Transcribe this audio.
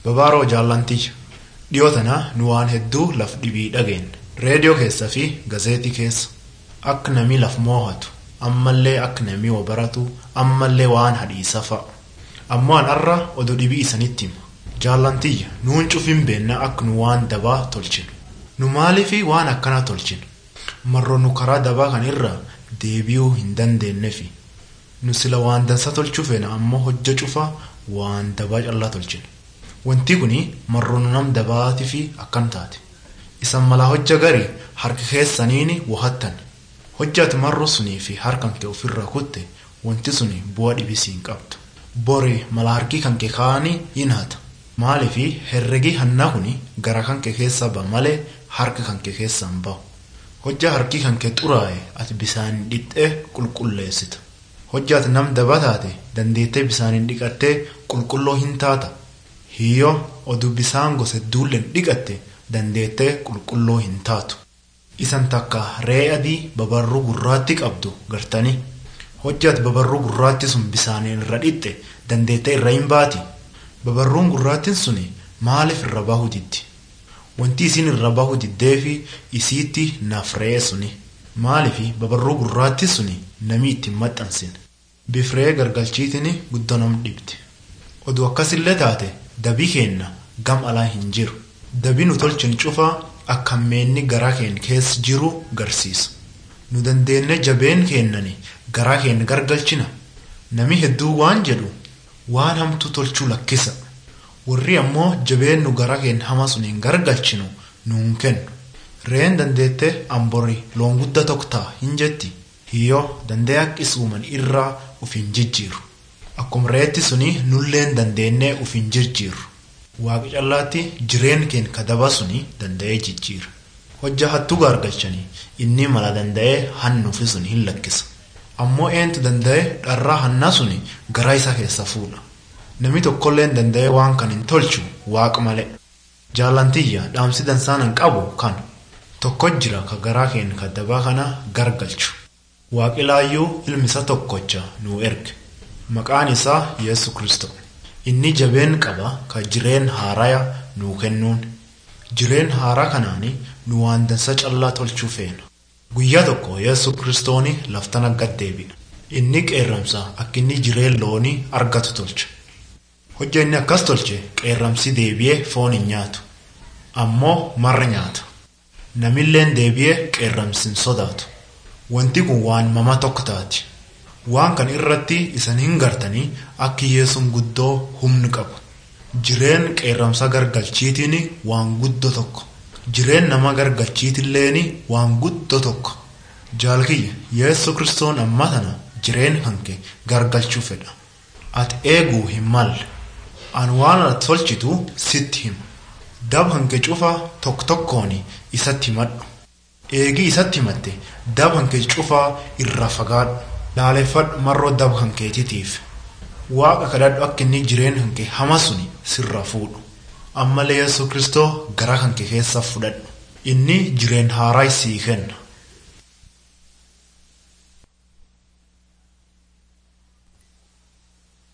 Babaaroo jaallantii dhiyoo tana nu waan hedduu laf dhibii dhageen reediyoo keessa fi gazeetii keessa akka namni laf moohatu ammallee akka namni wa baratu ammallee waan hadhiisa fa'a ammoo an har'a oduu dhibii isanitti hima jaallantiyya nuun cufin beenna akka nu waan dabaa tolchinu nu maaliifi waan akkanaa tolchinu marroo nu karaa dabaa kan irra deebi'uu hin dandeenyeefi nu sila waan dansa tolchuu feena ammoo hojja cufaa waan dabaa callaa tolchinu wanti kuni marroo nu nam dabaatii fi akkan taate isan malaa hojja garii harka keessaniini wahattan hojjaati marroo sunii fi harkan kee ofirraa kutte wanti suni bu'aa dhibisii hin qabdu borii mala harkii kan kee kaa'anii hin hata maaliifi herregii hannaa kuni gara kan kee keessaa ba'a malee harka kan kee keessaa hin bahu hojjaa harkii kan kee xuraa'e ati bisaan dhiqxee qulqulleessita hojjaati nam daba taate dandeettee bisaaniin dhiqattee qulqulloo hin taata hiyyoo oduu bisaan gosa duulleen dhiqatte dandeettee qulqulloo hin taatu isan takka re'ee adii babarruu gurraatti qabdu gartanii hojjaati babarruu gurraatti sun bisaaniin irra dhiqxe dandeettee irra hin baati babarruun gurraattiin suni maaliif irra bahuu diddi wanti isin irra bahuu diddeefi isiitti naaf re'ee suni maaliifi babarruu gurraatti suni namii ittiin maxxansin bifree gargalchiitiin guddoo nam dhibdi oduu akkasillee taate dabii keenna gam alaa hin jiru dabii nu tolchin cufaa akka meenni garaa keenya keessa jiru garsiisa nu dandeenye jabeen keennani garaa keenya gargalchina nami hedduu waan jedhu waan hamtuu tolchuu lakkisa warri ammoo jabeen nu garaa keenya hama sun hin gargalchinu nuun kennu re'een dandeette amborii loon guddaa tokko ta'a hin jetti hiyyoo dandee haqqis uuman irraa uf hin jijjiiru akkuma re'eetti suni nulleen dandeenyee uf hin jijjiiru waaqa callaatti jireen keenya kadaba suni danda'ee jijjiira hojja hattuu gargalchanii inni mala danda'ee hannuufi sun hin lakkisa ammoo eentu danda'ee dharraa hannaa suni garaa isaa keessa fuudha namni tokkolleen danda'ee waan kan hin tolchu waaqa malee jaallantiyya dhaamsi dansaanan qabu kan tokko jira ka garaa keenya kadabaa kana gargalchu waaqilaayyuu ilmi isa tokkocha nuu erge maqaan isaa yesu kristo inni jabeen qaba ka jireen haaraya nuu kennuun jireen haaraa kanaani nu waan dansa callaa tolchuu feena guyyaa tokko yesu kristooni laftana gaddeebi'a inni qeerramsa akka inni jireen loonii argatu tolcha hojja inni akkas tolche qeerramsi deebi'ee foon hin nyaatu ammoo marra nyaata namilleen deebi'ee qeerramsi hin sodaatu wanti kun waan mama tokko taati waan kan irratti isan hin gartanii akka yesuun guddoo humni qabu jireen qeerramsa gargalchiitiin waan guddoo tokko jireen nama gargalchiitilleen waan guddoo tokko jaalkiyya yesu kristoon amma tana jireen hanke gargalchuu fedha ati eeguu hin malle an waan ati tolchitu sitti hima dab hanke cufa tokko tokkoon isatti himadhu eegii isatti himatte dab hanke cufaa irra fagaadhu laaleffadhu marroo dab hankeetitiif waaqa kadhadhu akka inni jireen hanke hama suni sirra fuudhu ammallee yesu kristoo gara hanke keessa fudhadhu inni jireen haaraa sii kenna